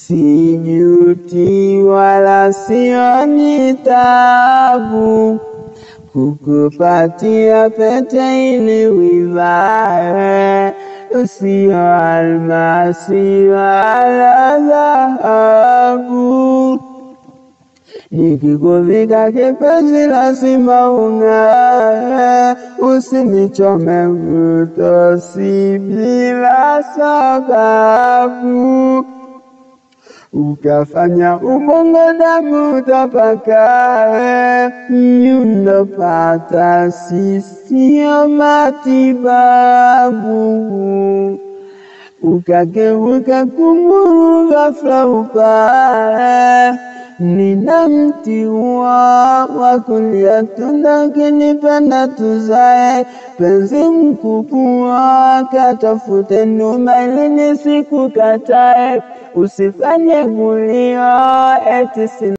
sijuti wala sioni taabu kukupatia pete ili uivae, usio almasi wala dhahabu. Nikikuvika kipenzi lazima ung'ae, usinichome utosi bila sababu, ukafanya ubongo damu utapakae, mnyundopata sisio matibabu, ukageuka kunguru ghafla upae nina mti wa wa kulia tunda, ukinipenda tuzae, penzi mkubwa katafute nyuma ili nisikukatae, usifanye gulio eti